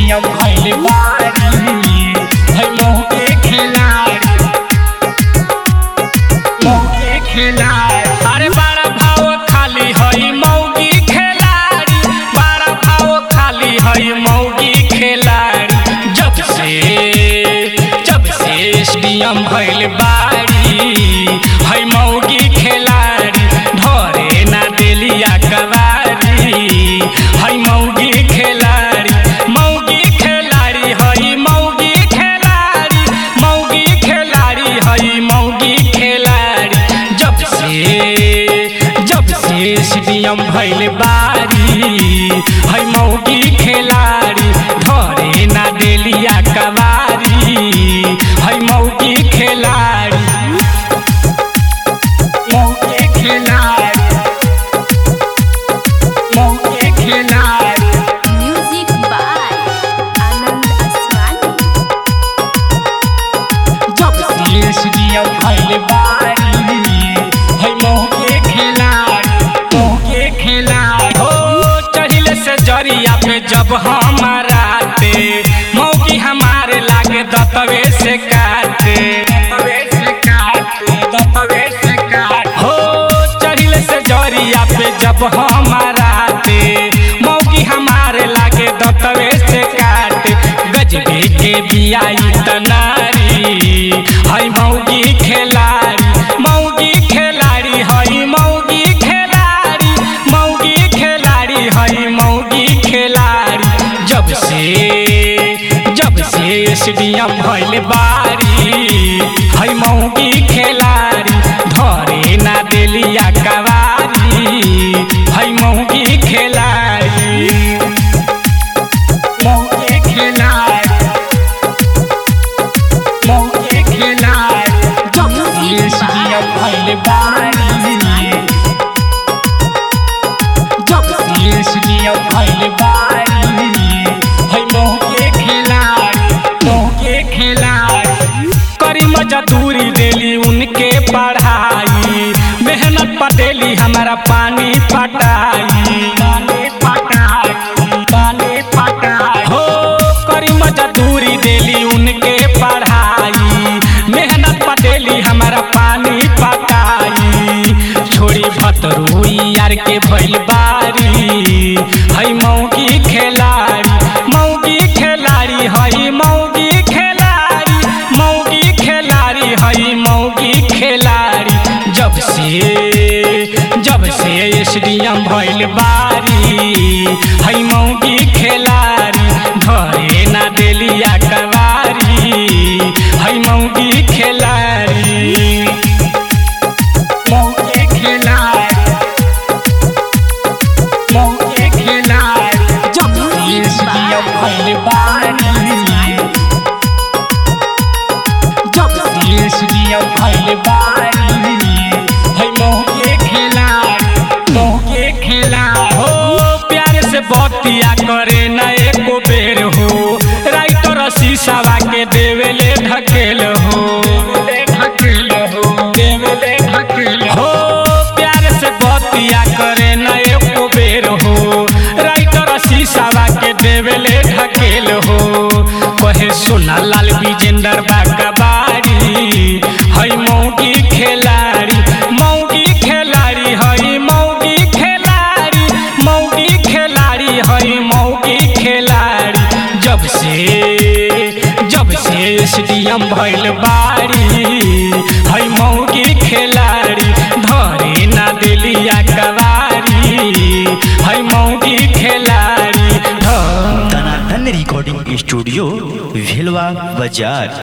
SDM भइल बारी है मौके खिलाड़ी मौके खिलाड़ी अरे बड़ा भाव खाली हई मौगी खिलाड़ी बड़ा भाव खाली हई मौगी खिलाड़ी जब से जब से एसडीएम भइल बारी हई मौगी खिलाड़ी धरे ना देलिया कवारी हई मौगी खिलाड़ी मौगी खिलाड़ी हई मौगी खिलाड़ी मौगी खिलाड़ी हई मौगी खिलाड़ी जब से जब से एसडीएम भइल बारी हई मौगी खिलाड़ी धरे ना देलिया कवारी हई मौगी खिलाड़ी मौके खिलाड़ी मौके खिलाड़ी Music by Anand Aswani. जब से एसडीएम भइल बारी है मौके खिलाड़ी मौके खिलाड़ी हो चढ़िले से जरिया पे जब हमारा आते मौकी हमारे लागे दतवे से काटे दतवे से काटे दतवे से काटे हो चढ़िले से जरिया पे जब हमारा आते मौकी हमारे लागे दतवे से काटे गजबे के बियाई तनारी हई मौगी खिलाड़ी मौगी खिलाड़ी हई मौगी खिलाड़ी मौगी खिलाड़ी हई मौगी खिलाड़ी जब से जब से एसडीएम भइल बारी हई मौगी खिलाड़ी धरे ना देलिया कवारी हई मौगी खिलाड़ी मौके खिलाड़ी मौके खिलाड़ी जब से एसडीएम भइल बारी जब से एसडीएम भइल बारी है मौके खिलाड़ी मौके खिलाड़ी करी मजदूरी देली उनके पढ़ाई मेहनत पटेली हमारा पानी पटाई पानी पटाई पानी पटाई हो करी मजदूरी देली उनके पढ़ाई मेहनत पटेली हमारा पानी पटाई छोड़ी भतरुई यार के भइल बारी हई मौगी खिलाड़ी मौगी खिलाड़ी हई मौगी खिलाड़ी मौगी खिलाड़ी हई मौगी खिलाड़ी जब से जब से एसडीएम भइल बारी हई मौगी खिलाड़ी धरे ना देलिया कवारी हई मौगी खिलाड़ी मौके खिलाड़ी मौके खिलाड़ी जब से एसडीएम भइल बारी जब से एसडीएम भइल बारी है मौके खिलाड़ी मौके खिलाड़ी हो प्यार से बतिया करे न एको बेर हो राइटर शीशावा के देवेले ढकेल हो ढकेल हो देवेले ढकेल हो प्यार से बतिया करे न एको बेर हो राइटर शीशावा के देवेले ढकेल हो कहे सोना लाल विजेंदर बाका बाड़ी हई मौगी खिलाड़ी मौगी खिलाड़ी हई मौगी खिलाड़ी मौगी खिलाड़ी हई मौगी खिलाड़ी जब से जब से एसडीएम भइल बारी हई मौगी खिलाड़ी धरे ना देलिया कवारी हई मौगी खिलाड़ी धर धनाधन रिकॉर्डिंग स्टूडियो भिलवा बाजार